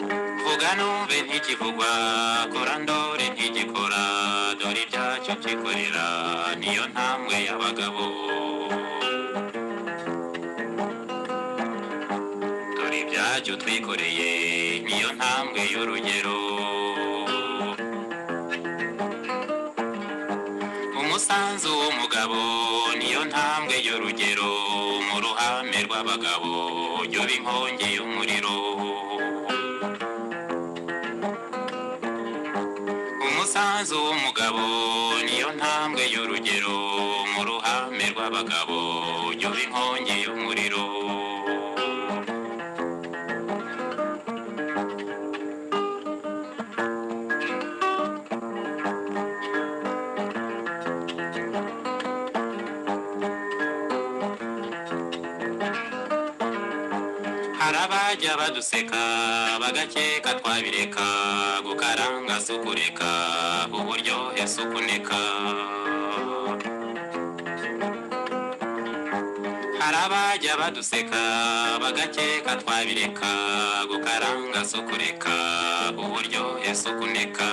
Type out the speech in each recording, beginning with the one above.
reka numve ntikivugwa kora ndore ntigikora dore ibyacyo byikorera niyo ntambwe y'abagabo dore ibyacyo twikoreye niyo ntambwe y'urugero umusanzu w'umugabo niyo ntambwe y'urugero mu ruhame rw'abagabo yoba inkongi y'umuriro umusanzu w'umugabo niyo ntambwe y'urugero mu ruhame rw'abagabo yoba inkongi y'umuriro hari abajya baduseka bagakeka twabireka gukaranga si ukureka uburyohe si ukuneka hari abajya baduseka bagakeka twabireka gukaranga si ukureka uburyohe si ukuneka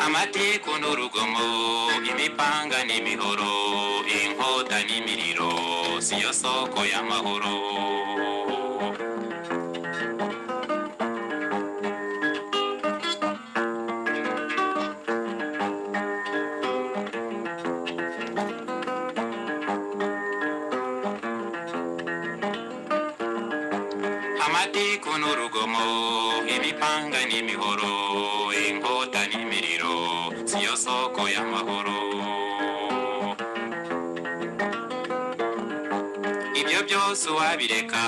amatiku n'urugomo imipanga n'imihoro inkota n'imiriro siyo soko y'amahoro amatiku n'urugomo imipanga n'imihoro inkota n'imiriro siyo soko y'amahoro ibyo byose uwabireka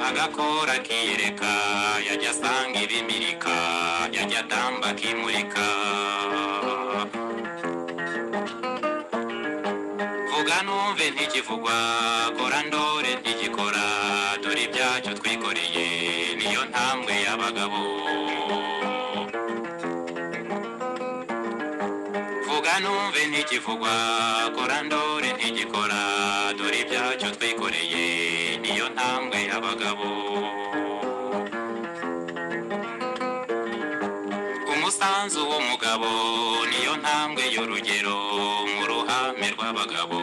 agakora akiyereka yajya asanga ibimirika yajya atamba akimurika vuga numve ntikivugwa kora ndore ntigikora dore ibyacyo twikoreye niyo ntambwe y'abagabo vuga numve ntikivugwa kora ndore ntigikora dore ibyacyo twikoreye niyo ntambwe y'abagabo umusanzu w'umugabo niyo ntambwe y'urugero mu ruhame rw'abagabo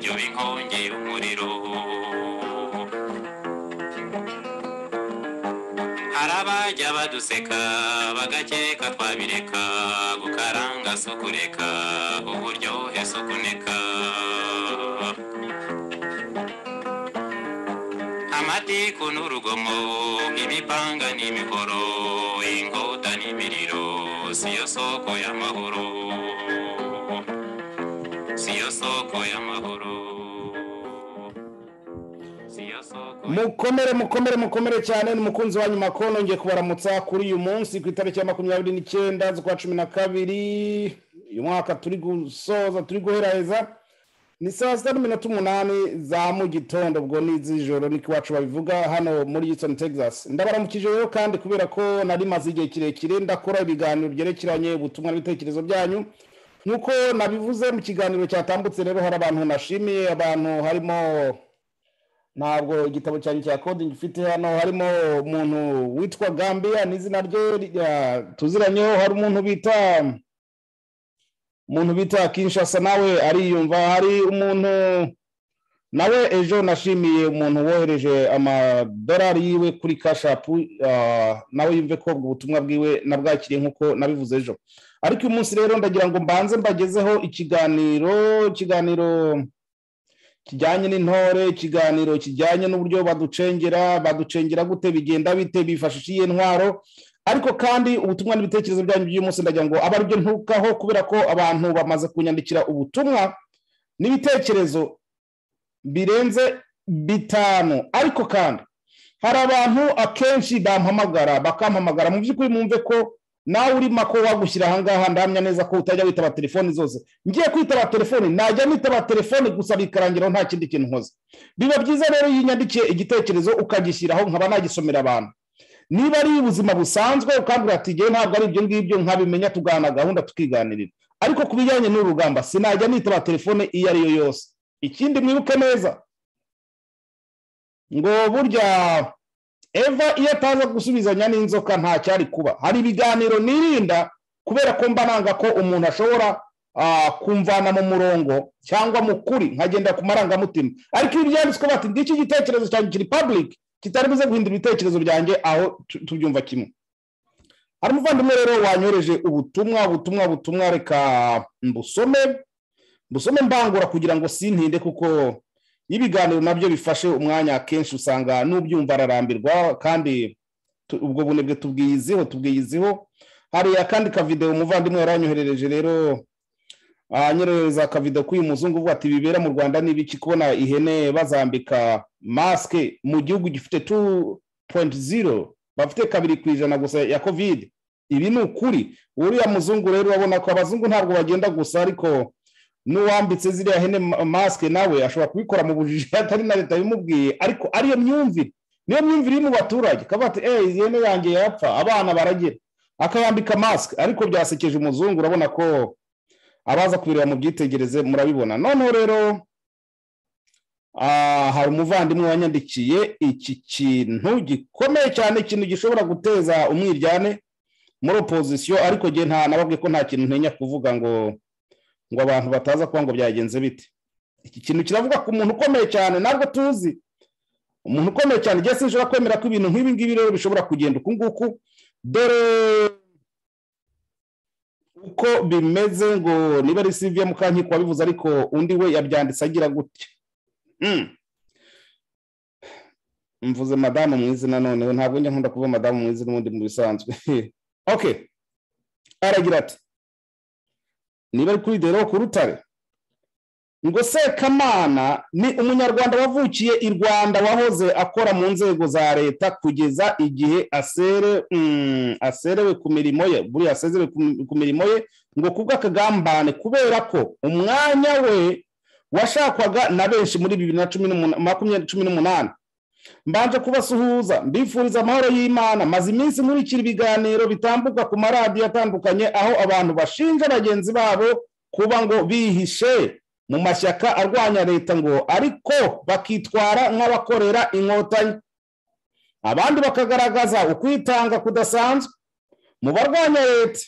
yoba inkongi y'umuriro hari abajya baduseka bagakeka twabireka gukaranga si ukureka uburyohe si ukuneka amatiku n'urugomo imipanga n'imihoro inkota n'imiriro siyo soko y'amahoro siyo soko y'amahoro siyo soko mukomere mukomere mukomere cyane ni umukunzi wa nyuma kono ngiye kubaramutsa kuri uyu munsi ku itariki ya makumyabiri n'icyenda z'ukwa cumi na kabiri uyu mwaka turi gusoza turi guheraheza ni saa sita n'iminota umunani za mu gitondo ubwo ni iz'ijoro niko iwacu babivuga hano muri Houston Texas ndabaramukije rero kandi kubera ko nari maze igihe kirekire ndakora ibiganiro byerekeranye ubutumwa n'ibitekerezo byanyu nk'uko nabivuze mu kiganiro cyatambutse rero hari abantu nashimiye abantu harimo ntabwo igitabo cyanyu cya coding ufite hano harimo umuntu witwa Gambia n'izina rye ah, tuziranyeho hari umuntu bita umuntu bita kinshasa nawe ariyumva hari umuntu nawe ejo nashimiye umuntu wohereje amadolari yiwe kuri kashapu ah, nawe yumve ko ubwo butumwa bwiwe nabwakiriye nk'uko nabivuze ejo ariko uyu munsi rero ndagira ngo mbanze mbagezeho ikiganiro ikiganiro kijyanye n'intore ikiganiro kijyanye n'uburyo baducengera baducengera gute bigenda bite bifashisha iyihe ntwaro ariko kandi ubutumwa n'ibitekerezo byanyu by'uyu munsi ndagira ngo abe aribyo ntukaho kubera ko abantu bamaze kunyandikira ubutumwa n'ibitekerezo birenze bitanu ariko kandi hari abantu akenshi bampamagara bakampamagara mu by'ukuri mwumve ko nawe uri mako wagushyira ahangaha ndahamya neza ko utajya witaba telefoni zose ngiye kwitaba telefoni najya nitaba telefoni gusa bikarangiraho nta kindi kintu nkoze biba byiza rero iyo unyandikiye igitekerezo ukagishyiraho nkaba nagisomera abantu niba ari ubuzima busanzwe ukambwira ati ngewe ntabwo ari ibyo ngibyo nkabimenya tugana gahunda tukiganirira ariko ku bijyanye n'urugamba sinajya nitaba telefone iyo ari yo yose ikindi mwibuke neza ngo burya eva iyo ataza gusubizanya n'inzoka nta cyari kuba hari ibiganiro nirinda kubera ko mba nanga ko umuntu ashobora kumvana mu murongo cyangwa mu kuri nkagenda ku marangamutima ariko iyo byanditswe bati ngiki igitekerezo cyanjye kiri pabulike kitari buze guhindura ibitekerezo byanjye aho tubyumva kimwe hari umuvandimwe rero wanyoreje ubutumwa ubutumwa butumwa reka mbusome mbusome mbangura kugira ngo sintinde kuko ibiganiro nabyo bifashe umwanya akenshi usanga n'ubyumva ararambirwa kandi ubwo bunebwe tubwiyiziho tubwiyiziho hari akandi kavidewo umuvandimwe yaranyoherereje rero anyoherereza akavido k'uyu muzungu uvuga ati bibera mu rwanda n'ibiki kubona ihene bazambika masike mu gihugu gifite tu poyinti ziro bafite kabiri ku ijana gusa ya kovide ibi ni ukuri uriya muzungu rero urabona ko abazungu ntabwo bagenda gusa ariko n'uwambitse ziriya hene masike nawe ashobora kubikora mu bujiji atari na leta bimubwiye ariko ariyo myumvire niyo myumvire iri mu baturage akavuga ati eee izi hene yanjye yapfa abana baragira akayambika masike ariko byasekeje umuzungu urabona ko abaza kubireba mu byitegereze murabibona noneho rero hari umuvandimwe wanyandikiye iki kintu gikomeye cyane ikintu gishobora guteza umwiryane muri opozisiyo ariko nta ntanababwe ko nta kintu ntenya kuvuga ngo ngo abantu bataza kuba ngo byagenze bite iki kintu kiravuga ku muntu ukomeye cyane ntabwo tuzi umuntu ukomeye cyane igihe sinshobora kwemera ko ibintu nk'ibi ngibi rero bishobora kugenda uku nguku dore uko bimeze ngo niba ari siviya mukankiko wabivuze ariko undi we yabyanditse agira gutya mvuze madamu mu izina noneho ntabwo njya nkunda kuvuga madamu mu izina ubundi mu bisanzwe oke aragira ati niba ari kuri dero ku rutare ngo sekamana ni umunyarwanda wavukiye i rwanda wahoze akora mu nzego za leta kugeza igihe aserewe ku mirimo ye buriya asezerewe ku mirimo ye ngo kubw'akagambane kubera ko umwanya we washakwaga na benshi muri bibiri na makumyabiri cumi n'umunani mbanje kubasuhuza mbifuriza amahoro y'imana maze iminsi nkurikira ibiganiro bitambuka ku maradiyo atandukanye aho abantu bashinja bagenzi babo kuba ngo bihishe mu mashyaka arwanya leta ngo ariko bakitwara nk'abakorera inkotanyi abandi bakagaragaza ukwitanga kudasanzwe mu barwanya leta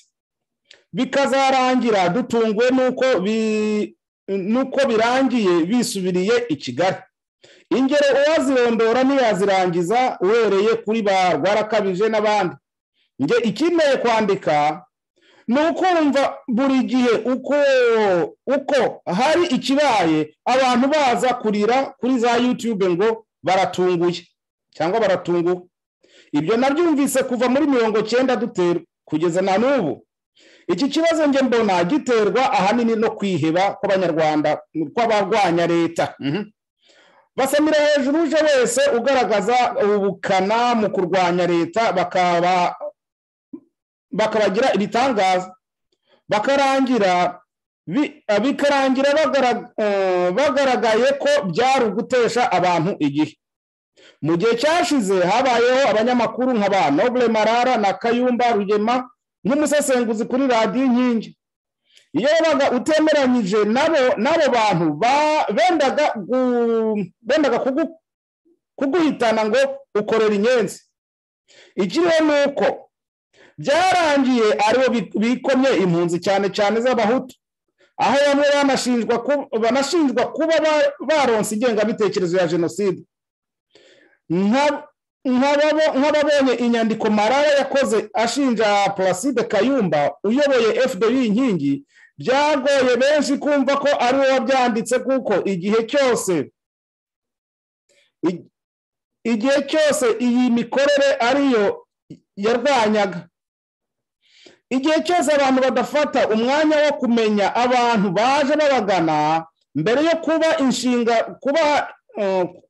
bikazarangira dutunguwe n'uko birangiye bisubiriye i kigali ingero uwazirondora ntiyazirangiza uhereye kuri ba rwarakabije n'abandi njye ikeneye kwandika ni ukumva buri gihe uko uko hari ikibaye abantu baza kurira kuri za yutube ngo baratunguye cyangwa baratunguwe ibyo nabyumvise kuva muri mirongo cyenda dutera kugeza na n'ubu iki kibazo njye mbona giterwa ahanini no kwiheba kw'abanyarwanda kw'abarwanya leta basamira hejuru uje wese ugaragaza ubukana mu kurwanya leta bakaba bakabagira ibitangaza bakarangira bikarangira bagaragaye ko byari ugutesha abantu igihe mu gihe cyashize habayeho abanyamakuru nka ba nobule marara na kayumba rugema nk'umusesenguzi kuri radiyo inkingi iyo wabaga utemeranyije n'abo bantu bendaga kuguhitana ngo ukorera inyenzi ikiriho ni uko byarangiye aribo bikomye impunzi cyane cyane z'abahutu aho bamwe banashinjwa kuba baronse ingengabitekerezo ya jenoside nk'ababonye inyandiko marara yakoze ashinja placide kayumba uyoboye fdi inkingi byagoye benshi kumva ko ari we wabyanditse kuko igihe cyose igihe cyose iyi mikorere ariyo yarwanyaga igihe cyose abantu badafata umwanya wo kumenya abantu baje babagana mbere yo kuba inshinga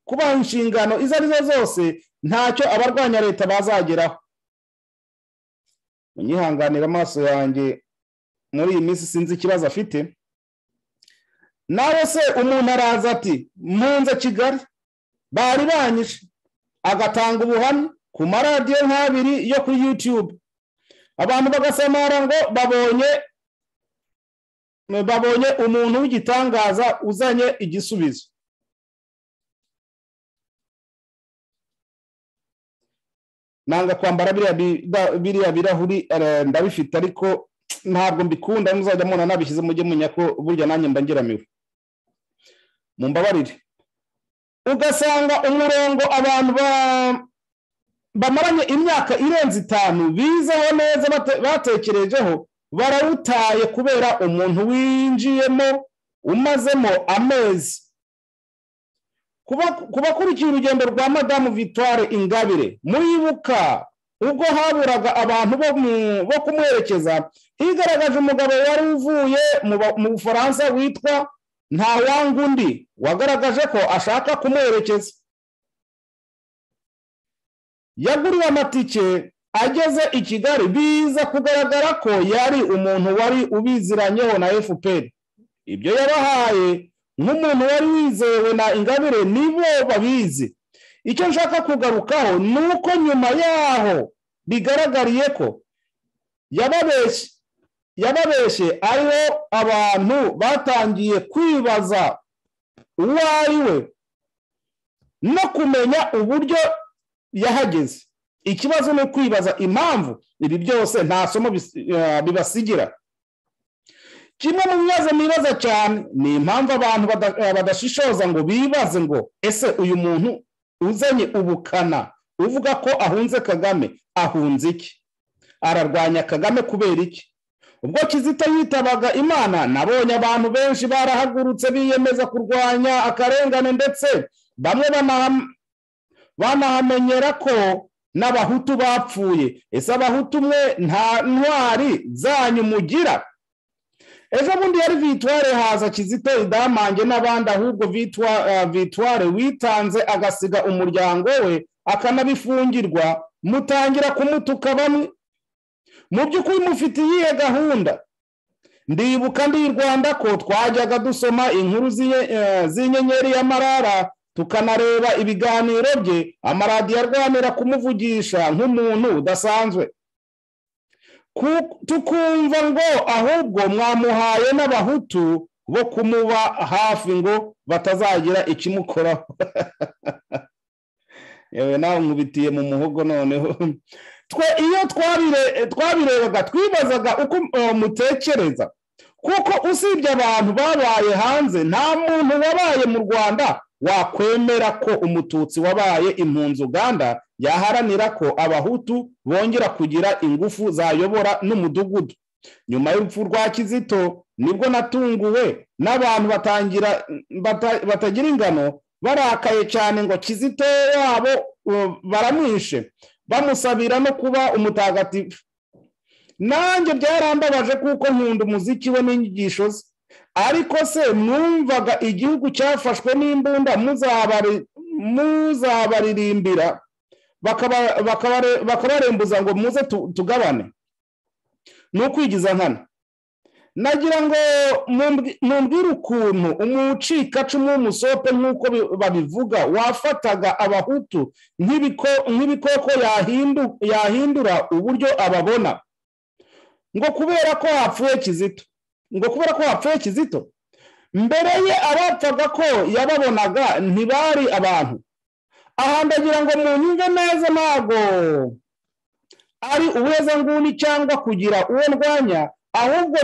kubaha inshingano izo ari zo zose ntacyo abarwanya leta bazageraho munyihanganira amaso yanjye muri iyi minsi sinzi ikibazo afite nawe se umuntu araza ati mpunze kigali bari banyishe agatanga ubuhamya ku maradiyo nk'abiri yo kuri yutube abantu bagasamara ngo babonye babonye umuntu w'igitangaza uzanye igisubizo nanga kwambara biriya birahuri ndabifite ariko ntabwo mbikunda muzajya mubona nabishyize mujye mumenya ko burya nanjye mbangeramiwe mumbabarire ugasanga umurongo abantu bamaranye imyaka irenze itanu bizeho neza batekerejeho barawutaye kubera umuntu winjiyemo umazemo amezi ku bakurikiye urugendo rwa madamu victoire ingabire muribuka ubwo haburaga abantu bo kumwerekeza higaragaje umugabo wari uvuye mu bufaransa witwa ntawanga undi wagaragaje ko ashaka kumwerekeza yaguriwe amatike ageze i kigali biza kugaragara ko yari umuntu wari ubiziranyeho na fpr ibyo yabahaye nk'umuntu wari wizewe na ingabire nibo babizi icyo nshaka kugarukaho ni uko nyuma yaho bigaragariye ko yababeshye yababeshye ariho abantu batangiye kwibaza uwo ari we no kumenya uburyo yahageze ikibazo ni ukwibaza impamvu ibi byose nta somo bibasigira kimwe mu bibazo nibaza cyane ni impamvu abantu badashishoza ngo bibaze ngo ese uyu muntu uzanye ubukana uvuga ko ahunze kagame ahunze iki ararwanya kagame kubera iki ubwo kizito yitabaga imana nabonye abantu benshi barahagurutse biyemeza kurwanya akarengane ndetse bamwe banahamenyera ko n'abahutu bapfuye ese abahutu umwe nta ntwari zanyu mugira ejo bundi yari vitware haza kizito idamange n'abandi ahubwo vitware witanze agasiga umuryango we akanabifungirwa mutangira kumutuka bamwe mu by'ukuri mufite iyihe gahunda ndibuka ndi i rwanda ko twajyaga dusoma inkuru z'inyenyeri ya marara tukanareba ibiganiro bye amaradiyo arwanira kumuvugisha nk'umuntu udasanzwe tukumva ngo ahubwo mwamuhaye n'abahutu bo kumuba hafi ngo batazagira ikimukoraho yewe nawe nkubitiye mu muhogo noneho twe iyo twabirebaga twibazaga uko mutekereza kuko usibye abantu babaye hanze nta muntu wabaye mu rwanda wakwemera ko umututsi wabaye impunzi uganda yaharanira ko abahutu bongera kugira ingufu zayobora n'umudugudu nyuma y'urupfu rwa kizito nibwo natunguwe n'abantu batagira ingano barakaye cyane ngo kizito wabo baramwishe bamusabira no kuba umutagatifu nanjye byarambabaje kuko nkunda umuziki we n'inyigisho ze ariko se mwumvaga igihugu cyafashwe n'imbunda muzabaririmbira bakabarembuza ngo muze tugabane ni ukwigiza nkana nagira ngo mumbwire ukuntu umucikacumu w'umusope nk'uko babivuga wafataga abahutu nk'ibikoko yahindura uburyo ababona ngo kubera ko hapfuye kizito ngo kubera ko hapfuye kizito mbere ye abapfaga ko yababonaga ntibari abantu aha ndagira ngo munyumve neza ntabwo ari ubuhezanguni cyangwa kugira uwo ndwanya ahubwo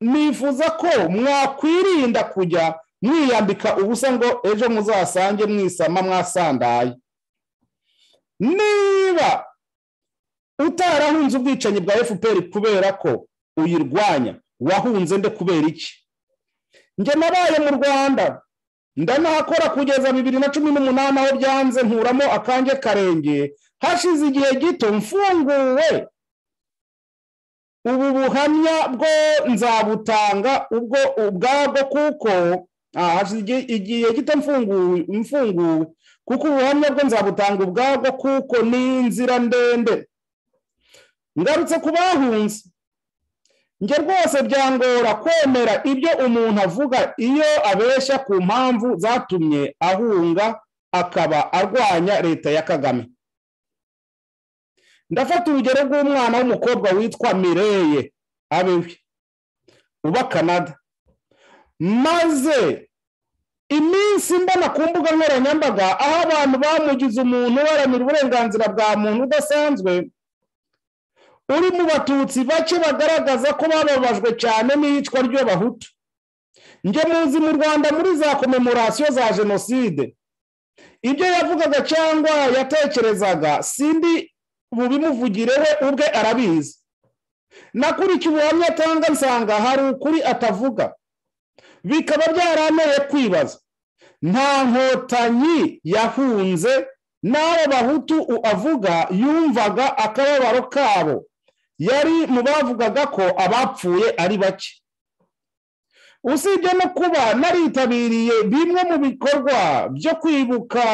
nifuza ko mwakwirinda kujya mwiyambika ubusa ngo ejo muzasange mwisama mwasandaye niba utarahunze ubwicanyi bwa fpr kubera ko uyirwanya wahunze nde kubera iki njye nabaye mu rwanda ndanahakora kugeza bibiri na cumi n'umunani aho byanze nkuramo akange karengeye hashize igihe gito mfunguwe ubu buhamya bwo nzabutanga ubwo ubwabwo kuko igihe gito mfunguwe kuko ubuhamya bwo nzabutanga ubwabwo kuko ni inzira ndende ngarutse ku bahunze njye rwose byangora kwemera ibyo umuntu avuga iyo abeshya ku mpamvu zatumye ahunga akaba arwanya leta ya kagame ndafata urugero rw'umwana w'umukobwa witwa mireye abewe uba canada maze iminsi mbona ku mbuga nkoranyambaga aho abantu bamugize umuntu uharanira uburenganzira bwa muntu udasanzwe uri mu batutsi bake bagaragaza ko bababajwe cyane n'iyicwa ry'abahutu njye muzi mu rwanda muri za komemorasiyo za jenoside ibyo yavugaga cyangwa yatekerezaga sindi bubimuvugireho ubwe arabizi nakurikiye ubuhamya atanga nsanga hari ukuri atavuga bikaba byaranteye kwibaza nta nkotanyi yahunze n'abo bahutu avuga yumvaga akababaro kabo yari mu bavugaga ko abapfuye ari bake usibye no kuba naritabiriye bimwe mu bikorwa byo kwibuka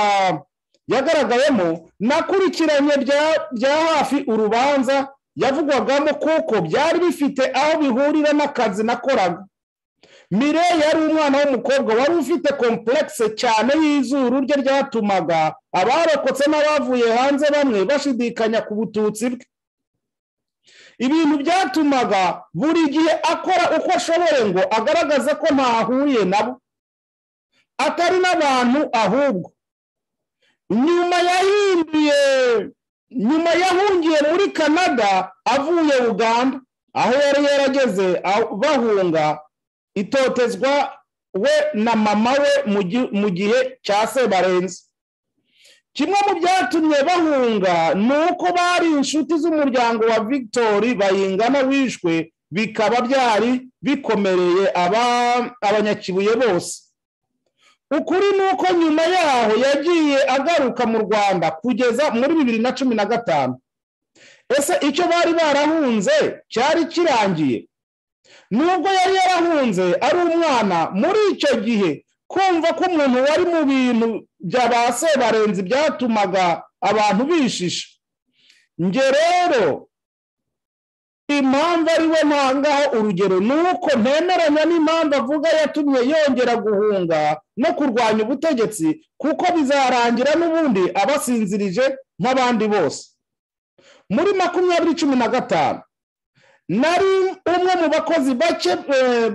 yagaragayemo nakurikiranye bya hafi urubanza yavugwagamo kuko byari bifite aho bihurira n'akazi nakoraga mire yari umwana w'umukobwa wari ufite komplekse cyane y'izuru rye ryatumaga abarokotse n'abavuye hanze bamwe bashidikanya ku bututsi bwe ibintu byatumaga buri gihe akora uko ashoboye ngo agaragaze ko ntahuriye nabo atari n'abantu ahubwo nyuma yahinduye nyuma yahungiye muri canada avuye uganda aho yari yarageze bahunga itotezwa we na mama we mu gihe cya sebarenze kimwe mu byatumye bahunga ni uko bari inshuti z'umuryango wa victori bayingana wishwe bikaba byari bikomereye abanyakibuye bose ukuri ni uko nyuma yaho yagiye agaruka mu rwanda kugeza muri bibiri na cumi na gatanu ese icyo bari barahunze cyari kirangiye nubwo yari yarahunze ari umwana muri icyo gihe kumva ko umuntu wari mu bintu bya ba sebarenzi byatumaga abantu bishisha nge rero impamvu ari we ntangaho urugero ni uko ntemeranya n'impamvu avuga yatumye yongera guhunga no kurwanya ubutegetsi kuko bizarangira n'ubundi abasinzirije nk'abandi bose muri makumyabiri cumi na gatanu nari umwe mu bakozi bake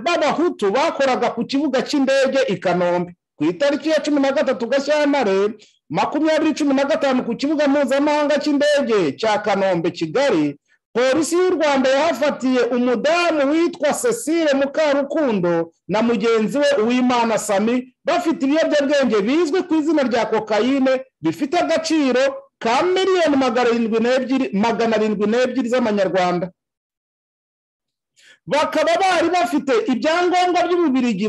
b'abahutu bakoraga ku kibuga cy'indege i kanombe ku itariki ya cumi na gatatu gashyantare makumyabiri cumi na gatanu ku kibuga mpuzamahanga cy'indege cya kanombe kigali polisi y'u rwanda yahafatiye umudamu witwa cecile mukarukundo na mugenzi we uwimana sami bafite ibiyobyabwenge bizwi ku izina rya kokayine bifite agaciro ka miliyoni magana arindwi n'ebyiri z'amanyarwanda bakaba bari bafite ibyangombwa by'umubirigi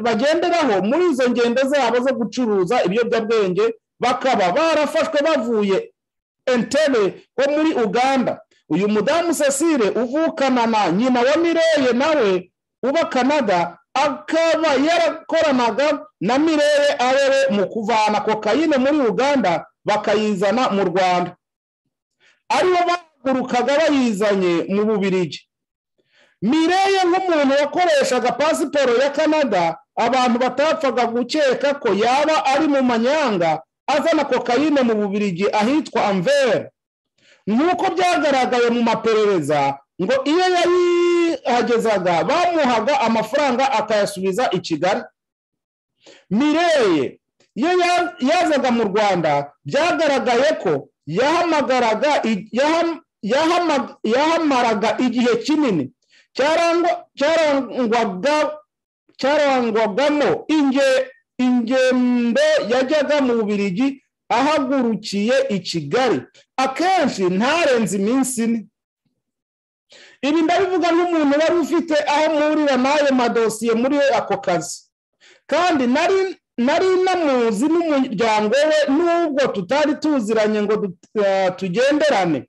bagenderaho muri izo ngendo zabo zo gucuruza ibiyobyabwenge bakaba barafashwe bavuye entebe ho muri uganda uyu mudamu cecile uvukana na nyina wa mireye nawe uba canada akaba yarakoranaga na mireye ari we mu kuvana kokayine muri uganda bakayizana mu rwanda aribo bahagurukaga bayizanye mu bubirigi mireye nk'umuntu wakoreshaga pasiporo ya canada abantu batapfaga gukeka ko yaba ari mu manyanga azana kokayine mu bubirigi ahitwa amvere nk'uko byagaragaye mu maperereza ngo iyo yayihagezaga bamuhaga amafaranga akayasubiza i kigali mireye iyo yazaga mu rwanda byagaragaye ko yahamagaraga yahamaraga igihe kinini cyarangwagamo ingendo yajyaga mu bubirigi ahagurukiye i kigali akenshi ntarenze iminsi ine ibi ndabivuga nk'umuntu wari ufite aho muhurira n'ayo madosiye muri ako kazi kandi nari namuzi n'umuryango we n'ubwo tutari tuziranye ngo tugenderane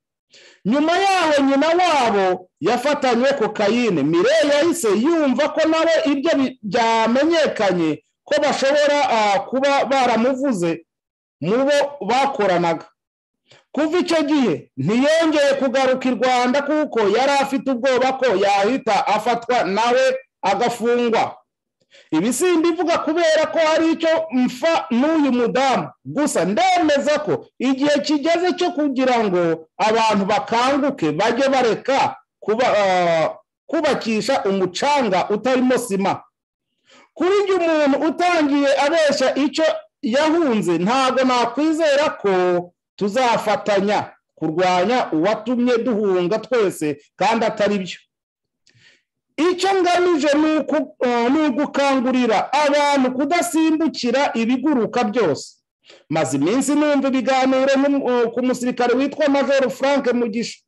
nyuma yaho nyina wabo yafatanywe kokayine mireye yahise yumva ko nawe ibyo byamenyekanye ko bashobora kuba baramuvuze mu bo bakoranaga kuva icyo gihe ntiyongeye kugaruka i rwanda kuko yari afite ubwoba ko yahita afatwa nawe agafungwa ibi si imbivuga kubera ko hari icyo mfa n'uyu mudamu gusa ndemeza ko igihe kigeze cyo kugira ngo abantu bakanguke bajye bareka kubakisha umucanga utarimo sima kuri ibyo umuntu utangiye abeshya icyo yahunze ntabwo nakwizera ko tuzafatanya kurwanya uwatumye duhunga twese kandi atari byo icyo ngamije ni ugukangurira abantu kudasimbukira ibiguruka byose maze iminsi numva ibiganiro ku musirikare witwa major frank mugisha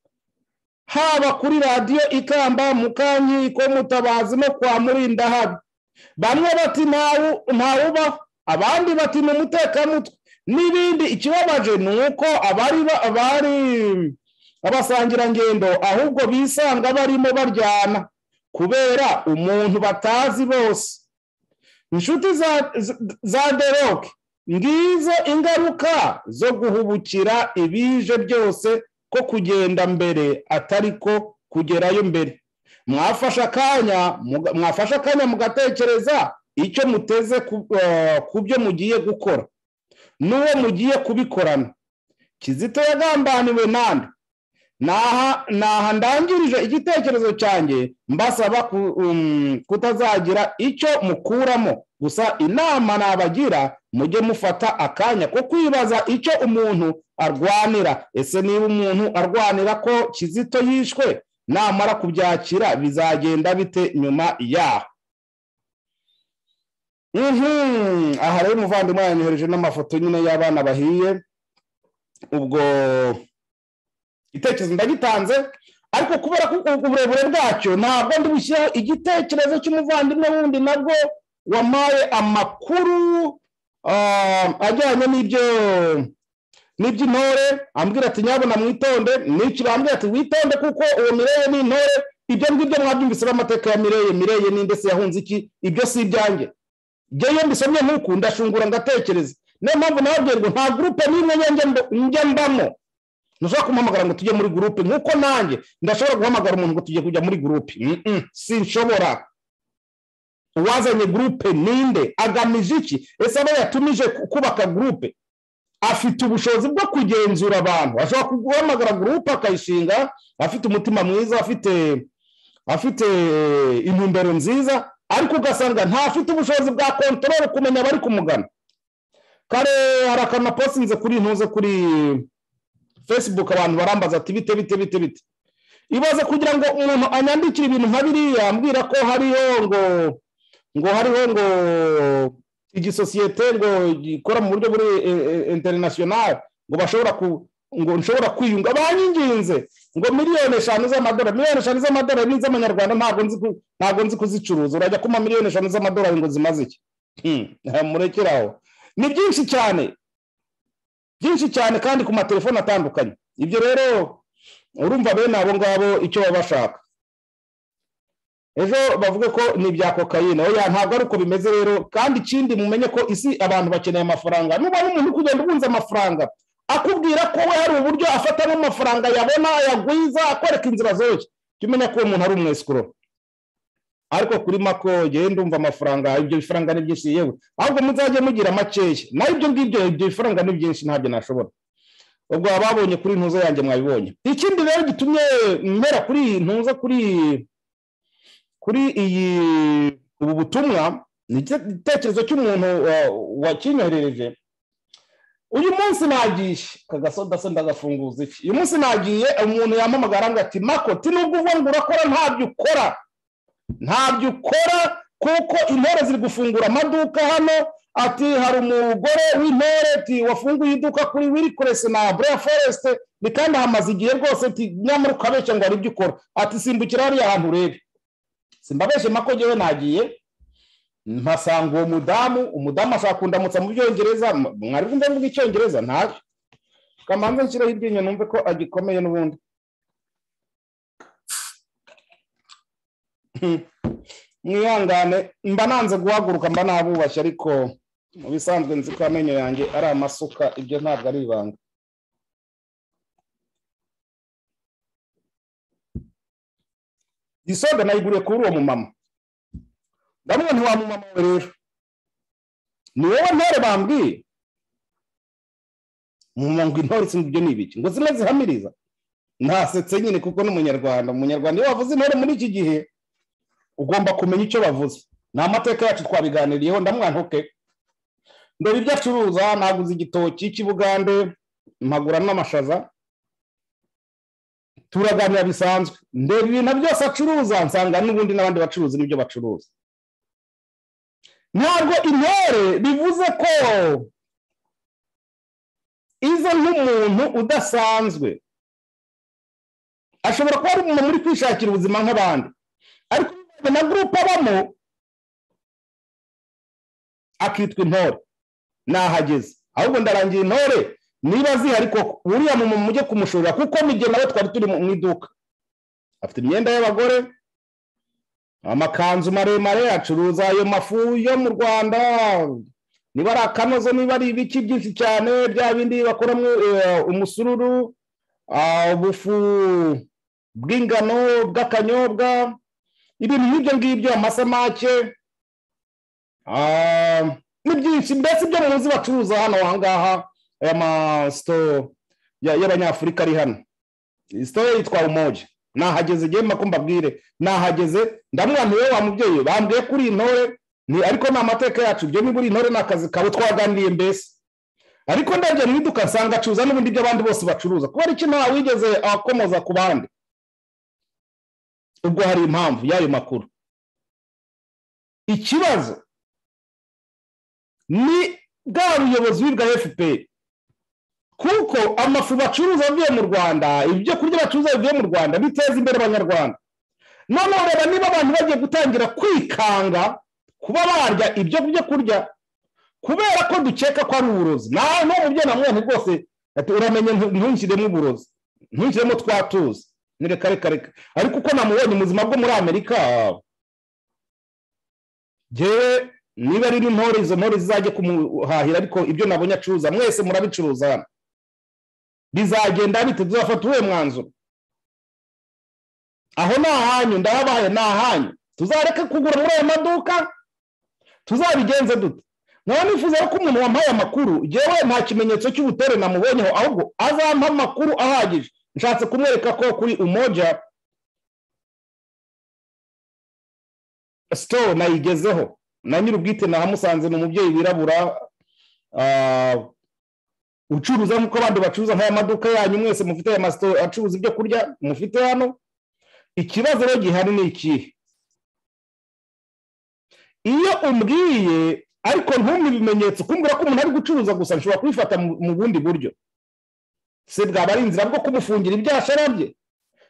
haba kuri radiyo ikamba mu kankiko mutabazi no kwa murinda habi bamwe bati ntawubaho abandi bati ni umutekamutwe n'ibindi ikibabaje ni uko abari abasangirangendo ahubwo bisanga barimo baryana kubera umuntu batazi bose inshuti za deroke ngizo ingaruka zo guhubukira ibije byose ko kugenda mbere atari ko kugerayo mbere mwafashe akanya mwafashe akanya mugatekereza icyo muteze ku byo mugiye gukora n'uwo mugiye kubikorana kizito yagambaniwe nande naha ndangirije igitekerezo cyanjye mbasaba kutazagira icyo mukuramo gusa inama nabagira mujye mufata akanya ko kwibaza icyo umuntu arwanira ese niba umuntu arwanira ko kizito yishwe namara kubyakira bizagenda bite nyuma yaho aha rero umuvandimwe yanyohereje n'amafoto nyine y'abana bahiye ubwo igitekerezo ndagitanze ariko kubera ko uburebure bwacyo ntabwo ndi bushyireho igitekerezo cy'umuvandimwe wundi nabwo wamaye amakuru ajyanye n'ibyo n'iby'intore ambwira ati nyabona mwitonde n'iki bambwira ati witonde kuko uwo mireye ni intore ibyo ngibyo mwabyumvise n'amateka ya mireye mireye ni ndetse yahunze iki ibyo si ibyanjye ngewe iyo mbisomye nk'uku ndashungura ngatekereza niyo mpamvu nababwira ngo nta gurupe n'imwe njya mbamo ntushobora kumuhamagara ngo tujye muri gurupe nk'uko nanjye ndashobora guhamagara umuntu ngo tujye kujya muri gurupe sinshobora uwazanye gurupe ninde agamije iki ese aba yatumije kubaka gurupe afite ubushobozi bwo kugenzura abantu ashobora guhamagara gurupe akayishinga afite umutima mwiza afite afite intumbero nziza ariko ugasanga ntafite ubushobozi bwa kontorore kumenya abari kumugana kare hari akantu naposinze kuri ntuze kuri fesibuku abantu barambaza ati bite bite bite bite ibaze kugira ngo umuntu anyandikire ibintu nka biriya ambwira ko hariho ngo ngo hariho ngo igisosiyete ngo gikora mu buryo buri interinasiyonari ngo bashobora ngo nshobora kwiyunga banyinginze ngo miliyoni eshanu z'amadolari miliyoni eshanu z'amadolari z'amanyarwanda ntabwo nzi kuzicuruza urajya kuma miliyoni eshanu z'amadolari ngo zimaze iki murekeraho ni byinshi cyane byinshi cyane kandi ku matelefoni atandukanye ibyo rero urumva bene abo ngabo icyo baba bashaka ejo bavuga ko ni ibya kokayine oya ntabwo ari uko bimeze rero kandi ikindi mumenye ko isi abantu bakeneye amafaranga nuba n'umuntu uri kugenda ubunze amafaranga akubwira ko we hari uburyo afatamo amafaranga yabona yagwiza akwereka inzira zoroshye jya umenya ko uwo muntu ari umwesikoro ariko kuri mako genda umva amafaranga ibyo bifaranga ni byinshi yewe ahubwo muzajye mugira makeya naho ibyo ngibyo ibyo bifaranga ni byinshi ntabyo nashobora ubwo ababonye kuri ntuzo yanjye mwabibonye ikindi rero gitumye mbera kuri ntuzo kuri kuri iyi ubu butumwa ni igitekerezo cy'umuntu wakinyoherereje uyu munsi nagiye kagasoda se ndagafunguza iki uyu munsi nagiye umuntu yamamagara ngo ati mako nubwo uvuga ngo urakora ntabyo ukora ntabyo ukora kuko intore ziri gufungura amaduka hano ati hari umugore w'intore ati wafunguye iduka kuri wirikuresi na buriya foresite ni kandi hamaze igihe rwose ati nyamara ukabeshya ngo hari ibyo ukora ati simbukira hariya hantu urebe simbabeshe mako ngewe nagiye mpasanga uwo mudamu umudamu ashaka kundamutsa mu byongereza mwari kumva mvuga icyongereza ntabyo kamanza nshyiraho iryinyo numve ko agikomeye n'ubundi mwihangane mba nanze guhaguruka mba nabubashye ariko mu bisanzwe nzi ko amenyo yanjye ari amasuka ibyo ntabwo ari ibanga isoda nayiguriye kuri uwo mumama ndabona ntiwa mumama we rero ni wowe ntore bambwiye mumama ngo intore sinzi ibyo ni ibiki ngo zimwe zihamiriza ntasetse nyine kuko ni umunyarwanda umunyarwanda iyo wavuze intore muri iki gihe ugomba kumenya icyo bavuze ni amateka yacu twabiganiriyeho ndamwantuke ndeba ibyo acuruza naguze igitoki cy'ibugande mpagura n'amashaza turaganira bisanzwe ndeba ibintu byose acuruza nsanga n'ubundi n'abandi bacuruzi n'ibyo bacuruza ntabwo intore bivuze ko iza nk'umuntu udasanzwe ashobora kuba ari umuntu uri kwishakira ubuzima nk'abandi ariko na gurupe abamo akitwa intore nahageze ahubwo ndarangira intore niba zihari koko buriya mu mujye kumushorera kuko n'igihe nawe twari turi mu iduka afite imyenda y'abagore amakanzu maremare acuruza ayo mafu yo mu rwanda niba ari akanozo niba ari ibiki byinshi cyane bya bindi bakoramo umusururu ubufu bw'ingano bw'akanyobwa ibintu nk'ibyo ngibyo amasamake ni byinshi mbese ibyo muzi bacuruza hano aha ngaha aya masito y'abanyafurika ari hano isitoye yitwa umoge nahageze igihe mba mbabwire nahageze ndamwanire wa mubyeyi bambwiye kuri iyi ntore ariko ni amateka yacu ibyo niba uri intore ni akazi kawe twaganiriye mbese ariko ndagera mu iduka nsanga acuruza n'ubundi ibyo abandi bose bacuruza kubera iki nta wigeze akomoza ku bandi ubwo hari impamvu y'ayo makuru ikibazo ni bwa buyobozi bwa efuperi kuko amafu bacuruza avuye mu rwanda ibyo kurya bacuruza bivuye mu rwanda biteza imbere abanyarwanda noneho reba niba abantu bagiye gutangira kwikanga kuba barya ibyo byo kurya kubera ko dukeka ko ari uburozi nawe mubyeyi na mwene rwose uramenye ntunshyiremo uburozi ntunshyiremo twatuzi ni reka reka reka ariko uko namubonye ubuzima bwo muri amerika ngewe niba ari n'intore izo ntore zizajya kumuhahira ariko ibyo nabonye acuruza mwese murabicuruza hano bizagenda bite tuzafata uwuhe mwanzuro aho ni ahanyu ndahabaye ni ahanyu tuzareka kugura muri ayo maduka tuzabigenze dute nkaba nifuza ko umuntu wampaye amakuru yewe nta kimenyetso cy'ubutore namubonyeho ahubwo azampa amakuru ahagije nshatse kumwereka ko kuri umoja sitowu nayigezeho na nyir'ubwite nahamusanze ni umubyeyi wirabura ucuruza nk'uko abandi bacuruza nk'aya maduka yanyu mwese mufite aya masito acuruza ibyo kurya mufite hano ikibazo rero gihari ni ikihe iyo umbwiye ariko ntumwe ibimenyetso kumbwira ko umuntu ari gucuruza gusa nshobora kubifata mu bundi buryo se bwaba ari inzira bwo kumufungira ibyashara bye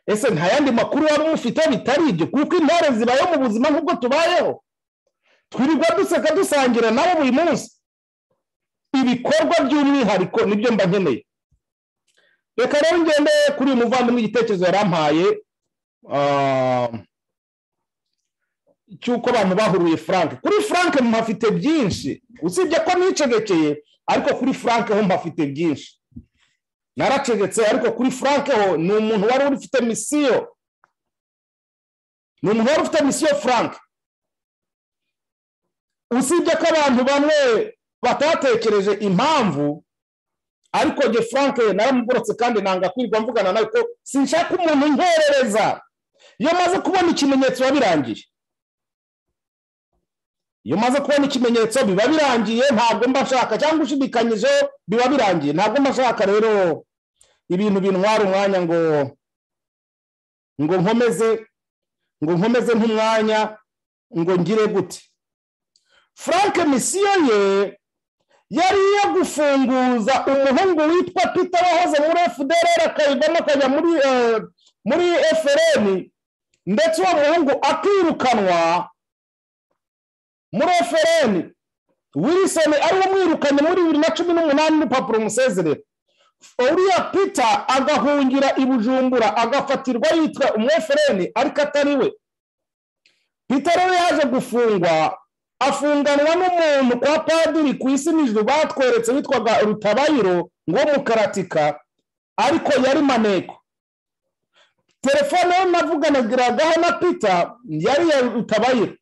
ese nta yandi makuru waba umufite bitari ibyo kuko intore zibayeho mu buzima nk'ubwo tubayeho twirirwa duseka dusangira nabo buri munsi ibikorwa by'umwihariko nibyo mba nkeneye reka rero ngende kuri uyu muvandimwe igitekerezo yarampaye cy'uko abantu bahuruye frank kuri frank mpafite byinshi usibye ko nicegekeye ariko kuri frank ho mpafite byinshi naracegetse ariko kuri frank ho ni umuntu wari ufite misiyo ni umuntu wari ufite misiyo frank usibye ko abantu bamwe batatekereje impamvu ariko nge frank naramugorotse kandi nanga kwirwa mvugana nawe ko sinshaka umuntu nkerereza iyo maze kubona ikimenyetso biba birangiye iyo maze kubona ikimenyetso biba birangiye ntabwo mba nshaka cyangwa ushidikanyije biba birangiye ntabwo mba nshaka rero ibintu bintwara umwanya ngo ngo nkomeze ngo nkomeze nk'umwanya ngo ngire gute frank misiyo ye yari iyo gufunguza umuhungu witwa peter wahoze muri fdr akayivamo akajya muri frm ndetse uwo muhungu akirukanwa muri frm wilson ariwe mwirukanye muri bibiri na cumi n'umunani n'urupapuro musezerera uriya peter agahungira i bujumbura agafatirwa yitwa umu frm ariko atari we peter rero yaje gufungwa afunganwa n'umuntu kwa padiri ku isi nijoro batweretse witwaga rutabayiro ngo mukaratika ariko yari maneko telefone ye navuganagiragaho na pita yari ya rutabayiro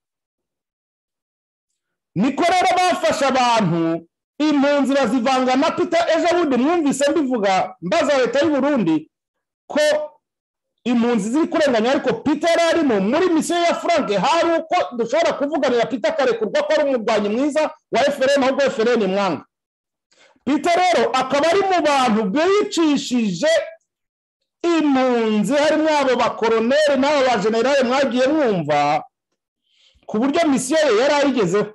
niko rero bafashe abantu impunzi bazivanga na pita ejo bundi mwumvise mbivuga mbaza leta y'u burundi ko impunzi ziri kurenganya ariko pita yari arimo muri misiyo ya frank hari uko dushobora kuvuganira pita akarekurwa ko ari umurwanyi mwiza wa efereni ahubwo efereni mwanga pita rero akaba ari mu bantu bicishije impunzi harimo abo bakoroneri n'abo bajenerali mwagiye mwumva ku buryo misiyo ye yari ayigezeho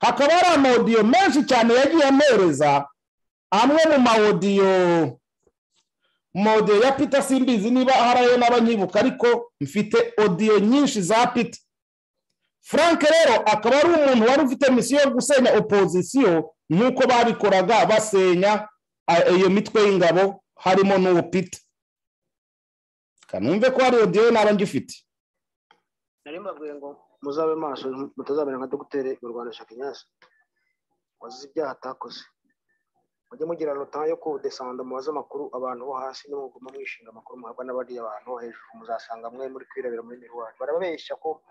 hakaba hari amawodiyo menshi cyane yagiye ampereza amwe mu mawodiyo mode ya pita simbizi niba hari ayo n'abanyibuka ariko mfite odiyo nyinshi za pita frank rero akaba ari umuntu wari ufite misiyo yo gusenya opozisiyo nk'uko babikoraga basenya iyo mitwe y'ingabo harimo n'uwo pita kanumve ko hari odiyo n'aba ngifite nari mbabwiye ngo muzabe maso mutazabera nka dogiteri mu rwanda shakinyasi wazize ibyaha atakoze mujye mugira rota yo kudesanda mubaze amakuru abantu bo hasi nimuguma mwishinga amakuru muhabwa n'abariya abantu bo hejuru muzasanga mwe muri kwirebera muri miruwari barababeshya ko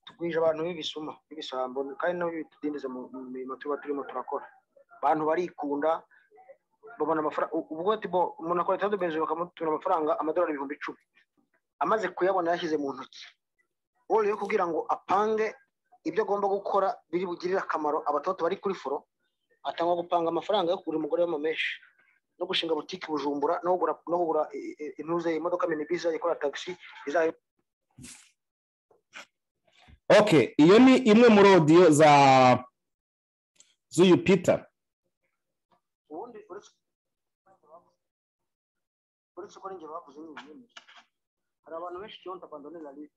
tugwije abantu b'ibisuma b'ibisambo kandi nabo bitudindiza mu mirimo tuba turimo turakora abantu barikunda babona amafaranga ubwo tibo umuntu akora itatu benzi bakamutura amafaranga amadolari ibihumbi icumi amaze kuyabona yashyize mu ntoki wowe yo kugira ngo apange ibyo agomba gukora biri bugirire akamaro abatoto bari kuri furo atangwa gupanga amafaranga yo kugura umugore w'amameshi no gushinga butike bujumbura no kugura no kugura intuze imodoka minibisi ikora tagisi izayo ok iyo ni imwe muri odiyo za z'uyu pita ubundi uretse uretse ko n'ingero bavuze ni ibinini hari abantu benshi kiyonta abandone la lite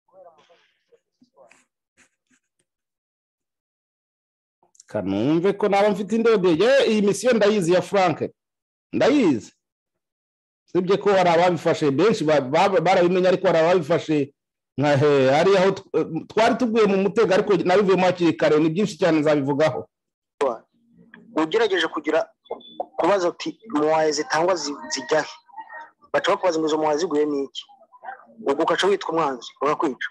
kubera amafaranga kanumve ko naba mfite indege iyi misiyo ndayizi ya frank ndayizi usibye ko hari ababifashe benshi ba- ba- barabimenya ariko hari ababifashe nka he hariya aho tw- eh, twari tuguye mu mutego ariko nabivuyemo hakiri kare ni byinshi cyane nzabivugaho ugerageje kugira kubaza ati muwaye zitangwa zi- zijya he baca bakubaza ngo izo muwaye ziguye ni iki ubwo ugaca witwa umwanzi bakakwica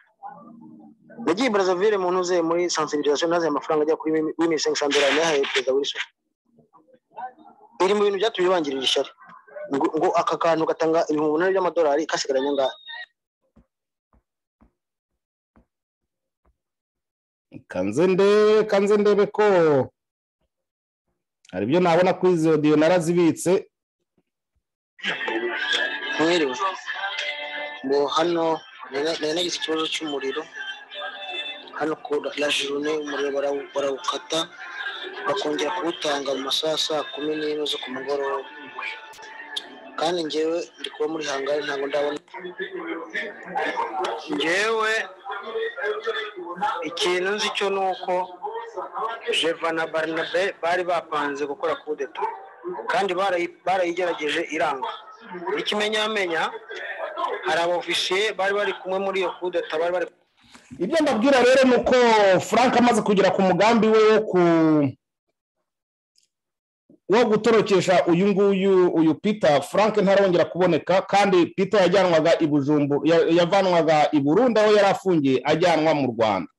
nagiye i brazzaville mu ntuze muri sensibilisation naze amafaranga ajya kuri wimisengi sandora nayahaye perezida wilson iri mu bintu byatumye bangirira ishyari ngo ngo aka kantu gatanga ibihumbi umunani by'amadolari kasigaranye angahe kanze ndebe kanze ndebe ko hari ibyo nabona kuri izo odiyo narazibitse mwiriwe ngo hano nari- nari nagize ikibazo cy'umuriro hano ku la- la journée umuriro barawu- barawukata bakongera kuwutanga mu masaha ya saa kumi n'imwe zo ku mugoroba kandi ngewe ndi kuba muri hangari ntabwo ndabona ngewe ikintu nzi cyo ni uko jeva na barnabe bari bapanze gukora kudeta kandi barayi- barayigerageje iranga ikimenyamenya hari abofisiye bari bari kumwe muri iyo kudeta bari bari ibyo mbabwira rero ni uko frank amaze kugera ku mugambi we wo ku wo gutorokesha uyu nguyu uyu peter frank ntarongera kuboneka kandi peter yajyanwaga i bujumbu ya- yavanwaga i burundi aho yari afungiye ajyanwa mu rwanda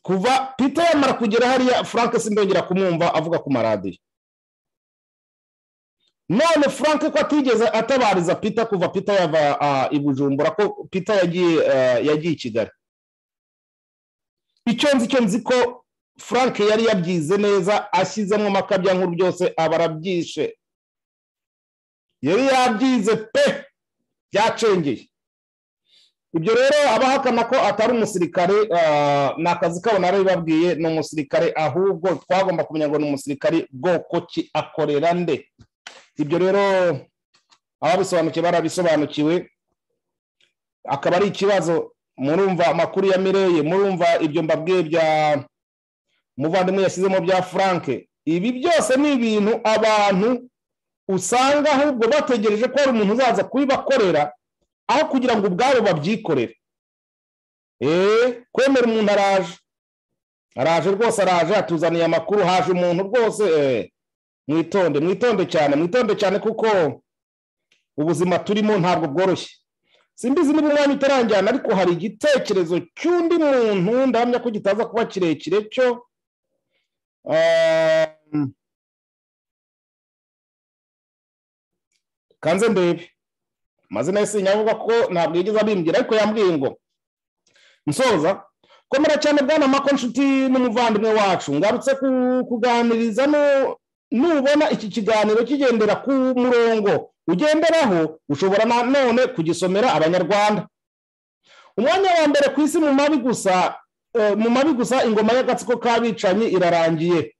kuva peter yamara kugera hariya frank sindongera kumwumva avuga ku maradiyo none frank ko atigeze atabariza peter kuva peter yava ah, i bujumbura ko peter yagiye ah, yagiye i kigali icyo nzi icyo nzi ko frank yari yabyize neza ashyizemo amakabya nkuru byose aba arabyishe yari yabyize pe byacengeye ibyo rero abahakana ko atari umusirikare ah, ni akazi kabo narabibabwiye ni umusirikare ahubwo twagomba kumenya ngo ni umusirikare bwoko ki akorera nde ibyo rero ababisobanukiwe barabisobanukiwe akaba ari ikibazo murumva amakuru ya mireye murumva ibyo mbabwiye bya muvandimwe yashyizemo bya frank ibi byose ni ibintu abantu usanga ahubwo bategereje ko hari umuntu uzaza kubibakorera aho kugira ngo ubwabo babyikorere eee kwemera umuntu araje araje rwose araje atuzaniye amakuru haje umuntu rwose eee mwitonde mwitonde cyane mwitonde cyane kuko ubuzima turimo ntabwo bworoshye simbizi niba umwanya utarangirana ariko hari igitekerezo cy'undi muntu ndahamya ko kitaza kuba kirekire cyo ehm, kanze ndebe amazina ye sinyavuga ko ntabwo yigeze abimbwira ariko yambwiye ngo nsoza komera cyane bwana mako nshuti n'umuvandimwe wacu ngarutse ku- kuganiriza no- nubona iki kiganiro kigendera ku murongo ugenderaho ushobora nanone kugisomera abanyarwanda umwanya wa mbere ku isi mu mabi gusa eh, mu mabi gusa ingoma y'agatsiko k'abicanyi irarangiye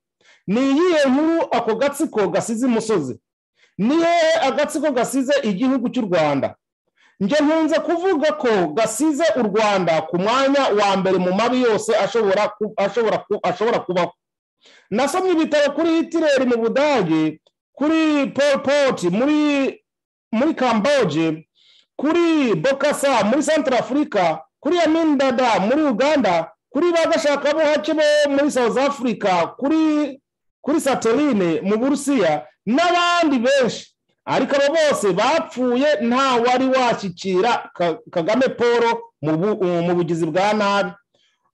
ni iyihe nkuru ako gatsiko gasize imusozi ni hehe agatsiko gasize igihugu cy'u rwanda njye nkunze kuvuga ko gasize u rwanda ku mwanya wa mbere mu mabi yose ashobora ku- ashobora ku- ashobora kubaho nasomye ibitabo kuri hitireri mu budage kuri Pol Pot muri muri kamboje kuri bokasa muri central africa kuri yamindada muri uganda kuri bagashakabuhake bo muri south africa kuri kuri satorine mu burusiya n'abandi benshi ariko abo bose bapfuye nta wari washyikira Ka- kagame paul mu bu- uh, mu bugizi bwa nabi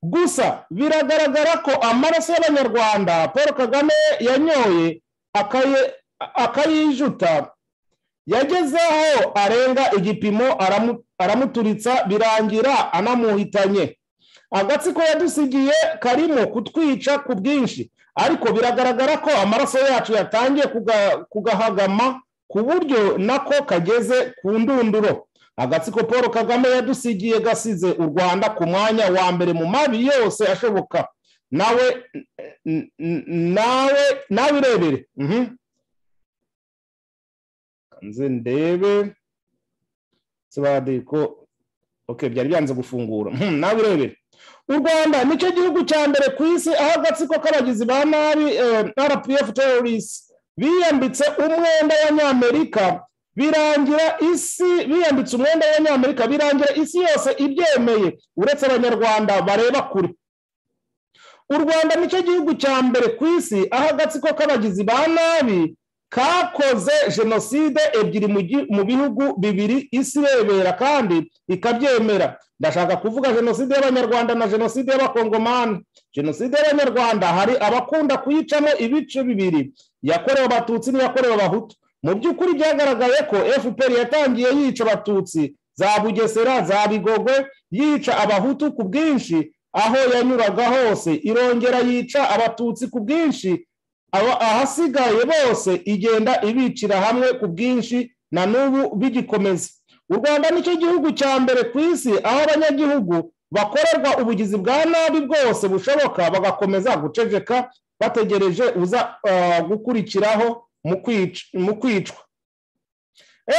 gusa biragaragara ko amaraso y'abanyarwanda paul kagame yanyoye akaye- akayijuta yageze aho arenga igipimo aramu- aramuturitsa birangira anamuhitanye agatsiko yadusigiye karimo kutwica ku bwinshi ariko biragaragara ko amaraso yacu yatangiye kuga- kugahagama ku buryo nako kageze ku ndunduro agatsiko paul kagame yadusigiye gasize u rwanda ku mwanya wa mbere mu mabi yose ashoboka nawe n- n- nawe nawe irebere Mhm. nze ndebe sebadiko okay byari byanze gufungura Mhm, nawe irebere u rwanda nicyo gihugu cya mbere ku isi aho agatsiko k'abagizi ba nabi eh, rpf terrorist biyambitse umwenda w'abanyamerika birangira isi biyambitse umwenda w'abanyamerika birangira isi yose ibyemeye uretse abanyarwanda bareba kure u rwanda nicyo gihugu cya mbere ku isi aho agatsiko k'abagizi ba nabi kakoze jenoside ebyiri mu gi- mu bihugu bibiri isi irebera kandi ikabyemera ndashaka kuvuga jenoside y'abanyarwanda na jenoside y'abakongomani jenoside y'abanyarwanda hari abakunda kuyicamo ibice bibiri yakorewe abatutsi n'iyakorewe abahutu mu by'ukuri byagaragaye ko fpr yatangiye yica abatutsi za bugesera za bigogwe yica abahutu ku bwinshi aho yanyuraga hose irongera yica abatutsi ku bwinshi aba- ahasigaye bose igenda ibicira hamwe ku bwinshi na n'ubu bigikomeza u rwanda nicyo gihugu cya mbere ku isi aho abanyagihugu bakorerwa ubugizi bwa nabi bwose bushoboka bagakomeza guceceka bategereje uza ah, gukurikiraho mu kwic- mu kwicwa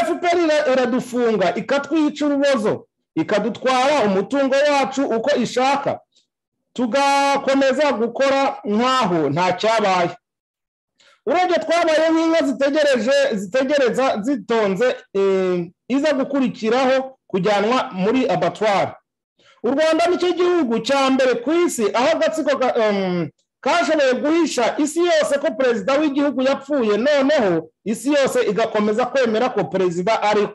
fpr ira- iradufunga ikatwica urubozo ikadutwara umutungo wacu uko ishaka tugakomeza gukora nk'aho nta cyabaye urebye twabaye nk'inka zitegereje zitegereza zitonze eh, iza gukurikiraho kujyanwa muri abatwari u rwanda nicyo gihugu cya mbere ku isi aho agatsiko ka- em, kashoboye guhisha isi yose ko perezida w'igihugu yapfuye noneho isi yose igakomeza kwemera ko perezida ariho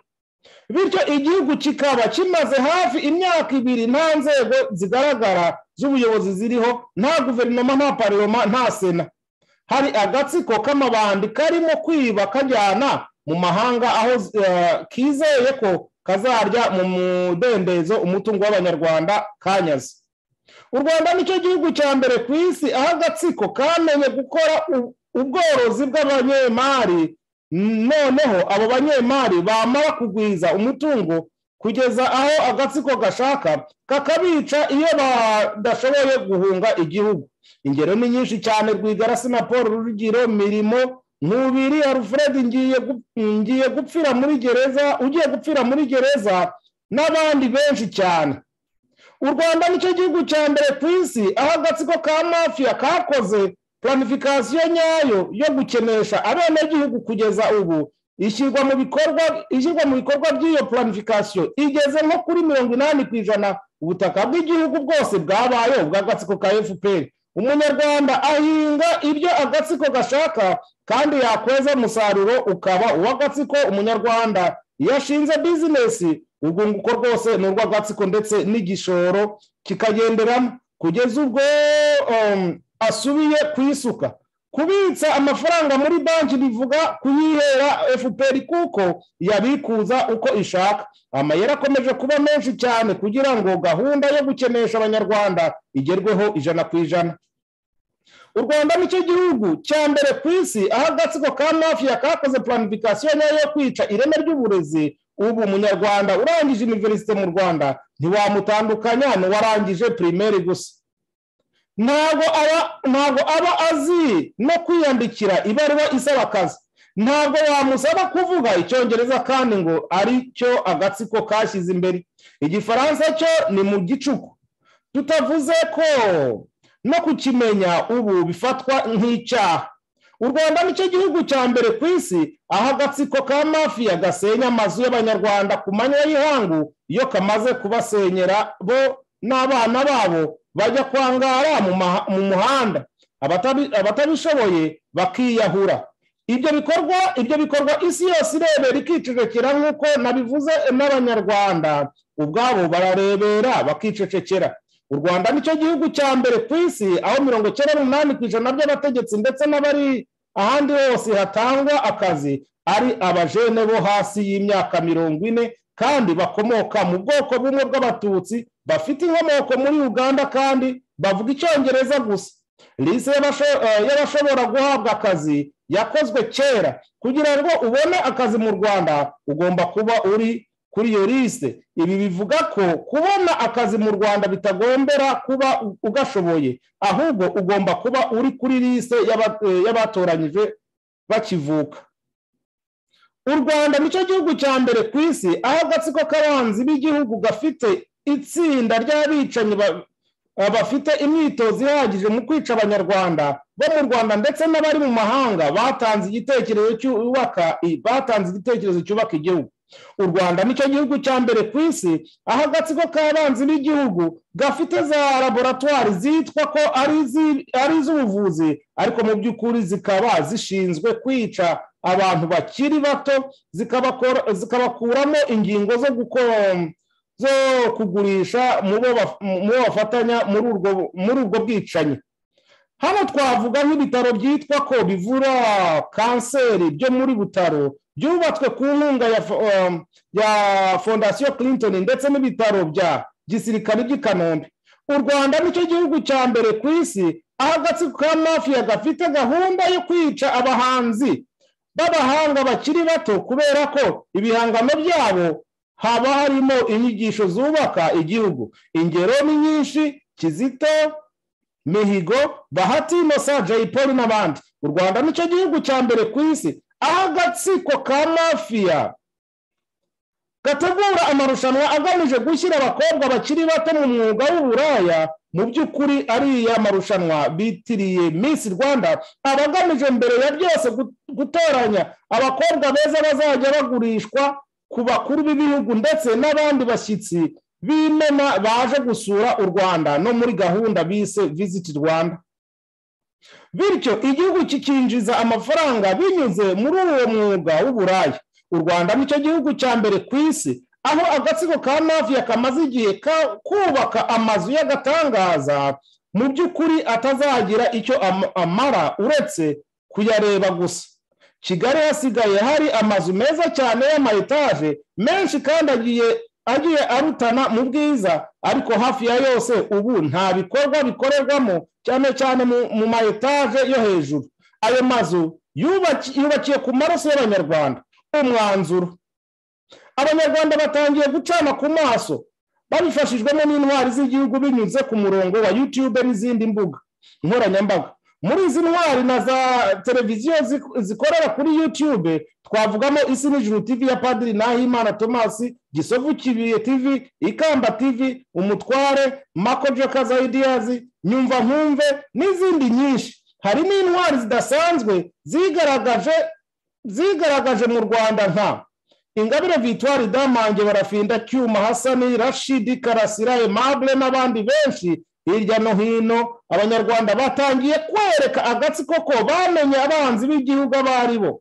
bityo igihugu kikaba kimaze hafi imyaka ibiri nta nzego zigaragara z'ubuyobozi ziriho nta guverinoma nta parloma nta sena hari agatsiko k'amabandi karimo kwiba kajyana mu mahanga aho eh, kizeye ko kazarya mu mudendezo umutungo w'abanyarwanda kanyaze u rwanda nicyo gihugu cya mbere ku isi aho agatsiko kamenye gukora u- ubworozi bw'abanyemari noneho abo banyemari bamara kugwiza umutungo kugeza aho agatsiko gashaka kakabica iyo badashoboye guhunga igihugu ingero ni nyinshi cyane rwigarasi na paul rurugiro mirimo ntubiri alfred ngiye gu- ngiye gupfira muri gereza ugiye gupfira muri gereza n'abandi benshi cyane u rwanda nicyo gihugu cya mbere ku isi aho agatsiko ka mafiya kakoze planifikasiyo nyayo yo gukenesha abenegihugu kugeza ubu ishyirwa mu bikorwa ishyirwa mu bikorwa by'iyo planifikasiyo igeze nko kuri mirongo inani ku ijana ubutaka bw'igihugu bwose bwabaye ubw'agatsiko ka fpr umunyarwanda ahinga ibyo agatsiko gashaka kandi yakweza umusaruro ukaba uw'agatsiko umunyarwanda iyo ashinze bizinesi urwunguko rwose ni urw'agatsiko ndetse n'igishoro kikagenderamo kugeza ubwo um, asubiye ku isuka kubitsa amafaranga muri banki bivuga kuyihera fpr kuko yabikuza uko ishaka amayeri akomeje kuba menshi cyane kugira ngo gahunda yo gukenesha abanyarwanda igerweho ijana ku ijana u rwanda nicyo gihugu cya mbere ku isi aho agatsiko ka mafiya kakoze planifikasiyo nyayo yo kwica ireme ry'uburezi ubu umunyarwanda urangije iniverisite mu rwanda ntiwamutandukanya n'uwarangije pirimeri gusa ntabwo aba ntabwo aba azi no kwiyandikira ibaruwa isaba akazi ntabwo wamusaba kuvuga icyongereza kandi ngo ari cyo agatsiko kashyize imbere igifaransa cyo ni mu gicuku tutavuze ko no kukimenya ubu bifatwa nk'icyaha u rwanda nicyo gihugu cya mbere ku isi aho agatsiko ka mafiya gasenya amazu y'abanyarwanda ku manywa y'ihangu iyo kamaze kubasenyera bo n'abana babo bajya kwangara mu muhanda abatabishoboye bakiyahura ibyo bikorwa ibyo bikorwa isi yose irebera ikicecekera nk'uko nabivuze n'abanyarwanda ubwabo bararebera bakicecekera u rwanda nicyo gihugu cya mbere ku isi aho mirongo icyenda n'umunani ku ijana by'abategetsi ndetse n'abari ahandi hose hatangwa akazi ari abajene bo hasi y'imyaka mirongo ine kandi bakomoka mu bwoko bumwe bw'abatutsi bafite inkomoko muri uganda kandi bavuga icyongereza gusa lise y'abashobora guhabwa akazi yakozwe kera kugira ngo ubone akazi mu rwanda ugomba kuba uri kuri iyo lise ibi bivuga ko kubona akazi mu rwanda bitagombera kuba ugashoboye ahubwo ugomba kuba uri kuri lise y'abatoranyije bakivuka u rwanda nicyo gihugu cya mbere ku isi aho agatsiko k'abanzi b'igihugu gafite itsinda ry'abicanyi bafite imyitozo ihagije mu kwica abanyarwanda bo mu rwanda ndetse n'abari mu mahanga batanze igitekerezo cyubaka batanze igitekerezo cyubaka igihugu u rwanda nicyo gihugu cya mbere ku isi aho agatsiko k'abanzi b'igihugu gafite za laboratwari zitwa ko ari iz'ubuvuzi ariko mu by'ukuri zikaba zishinzwe kwica abantu bakiri bato zikabakuramo ingingo zo gukora zo kugurisha mu bafatanya muri ubwo bwicanyi hano twavuga nk'ibitaro byitwa ko bivura kanseri byo muri butaro byubatswe ku nkunga ya fondasiyo clinton ndetse n'ibitaro bya gisirikare by'i kanombe u rwanda nicyo gihugu cya mbere ku isi aho agatsiko ka mafiya gafite gahunda yo kwica abahanzi b'abahanga bakiri bato kubera ko ibihangano byabo haba harimo inyigisho zubaka igihugu ingero ni nyinshi kizito mihigo bahati inosa jay paul n'abandi u rwanda nicyo gihugu cya mbere ku isi aho agatsiko ka mafiya gategura amarushanwa agamije gushyira abakobwa bakiri bato mu mwuga w'uburaya mu by'ukuri ariya marushanwa bitiriye minsi rwanda aba agamije mbere ya byose gutoranya abakobwa beza bazajya bagurishwa ku bakuru b'ibihugu ndetse n'abandi bashyitsi b'imena baje gusura u rwanda no muri gahunda bise visiti rwanda bityo igihugu kikinjiza amafaranga binyuze muri uwo mwuga w'uburayi u rwanda nicyo gihugu cya mbere ku isi aho agatsiko ka mafiya kamaze igihe kubaka amazu y'agatangaza mu by'ukuri atazagira icyo amara uretse kuyareba gusa kigali hasigaye hari amazu meza cyane y'amayetaje menshi kandi agiye agiye arutana mu bwiza ariko hafi ya yose ubu nta bikorwa bikorerwamo cyane cyane mu mayetaje yo hejuru ayo mazu yubakiye ku maraso y'abanyarwanda umwanzuro abanyarwanda batangiye gucana ku maso babifashijwemo n'intwari z'igihugu binyuze ku murongo wa yutube n'izindi mbuga nkoranyambaga muri izi ntwari na za televiziyo zikorera kuri yutube twavugamo isi n'ijuru tv ya padiri nahimana tomasi gisovu kibiye tv ikamba tv umutware makojo kazayidiyazi nyumva nkumve n'izindi nyinshi hari n'intwari zidasanzwe zigaragaje zigaragaje mu rwanda nka ingabire vitwari damange barafinda cyuma hasani rashidi karasira emabure n'abandi benshi hirya no hino abanyarwanda batangiye kwereka agatsiko ko bamenye abanzi b'igihugu abo ari bo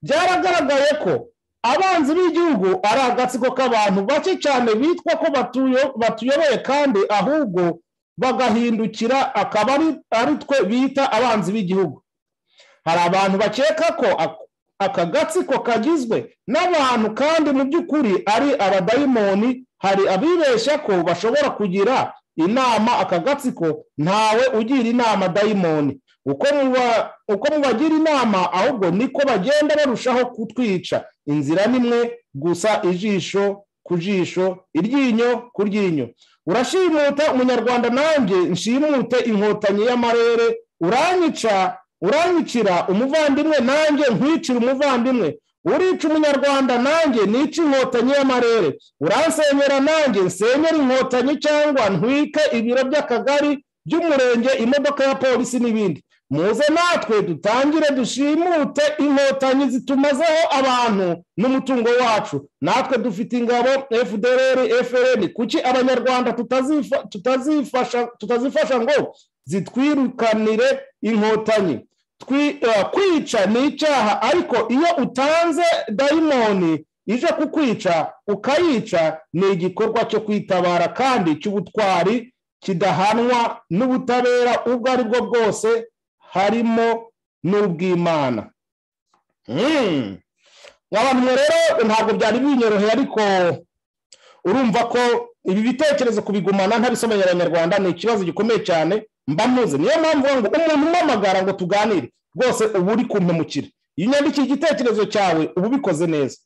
byaragaragaye ko abanzi b'igihugu ari agatsiko k'abantu bake cyane bitwa ko batuyoboye kandi ahubwo bagahindukira akaba ari twe bita abanzi b'igihugu hari abantu bakeka ko aka gatsiko kagizwe n'abantu kandi mu by'ukuri ari abadayimoni hari abibeshya ko bashobora kugira inama aka gatsiko ntawe ugira inama dayimoni uko mubagira inama ahubwo niko bagenda barushaho kutwica inzira nimwe gusa ijisho ku jisho iryinyo ku ryinyo urashimuta umunyarwanda nanjye nshimute inkotanyi y'amarere uranyica uranyicira umuvandimwe nanjye nkwicira umuvandimwe urica umunyarwanda nanjye nica inkotanyi y'amarere uransenyera nanjye nsenyera inkotanyi cyangwa ntwike ibiro by'akagari by'umurenge imodoka ya polisi n'ibindi muze natwe dutangire dushimute inkotanyi zitumazeho abantu n'umutungo wacu natwe dufite ingabo fdr frn kuki abanyarwanda tutazifasha ngo zitwirukanire inkotanyi kwica ni icyaha ariko iyo utanze dayimoni ije kukwica ukayica ni igikorwa cyo kwitabara kandi cy'ubutwari kidahanwa n'ubutabera ubwo ari bwo bwose harimo n'ubw'imana abantu rero ntabwo byari binyoroheye ariko urumva ko ibi bitekerezo kubigumana ntabisomeye abanyarwanda ni ikibazo gikomeye cyane mba muze niyo mpamvu ngo umuntu umamagara ngo tuganire rwose uba uri kumpemukira iyo unyandikiye igitekerezo cyawe uba ubikoze neza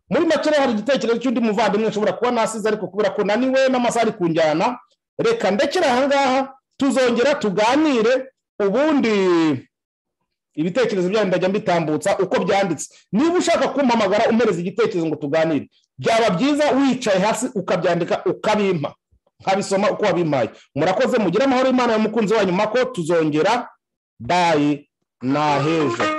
muri make hari igitekerezo cy'undi muvandimwe nshobora kuba nasize ariko kubera ko naniwe n'amasaha ari kunjyana reka ndekere aha ngaha tuzongera tuganire ubundi ibitekerezo byanyu ndajya mbitambutsa uko byanditse niba ushaka kumpamagara umpereza igitekerezo ngo tuganire byaba byiza wicaye hasi ukabyandika ukabimpa nkabisoma uko wabimpaye murakoze mugire amahoro y'imana y'umukunzi wanyu mako tuzongera bayi ni ahejo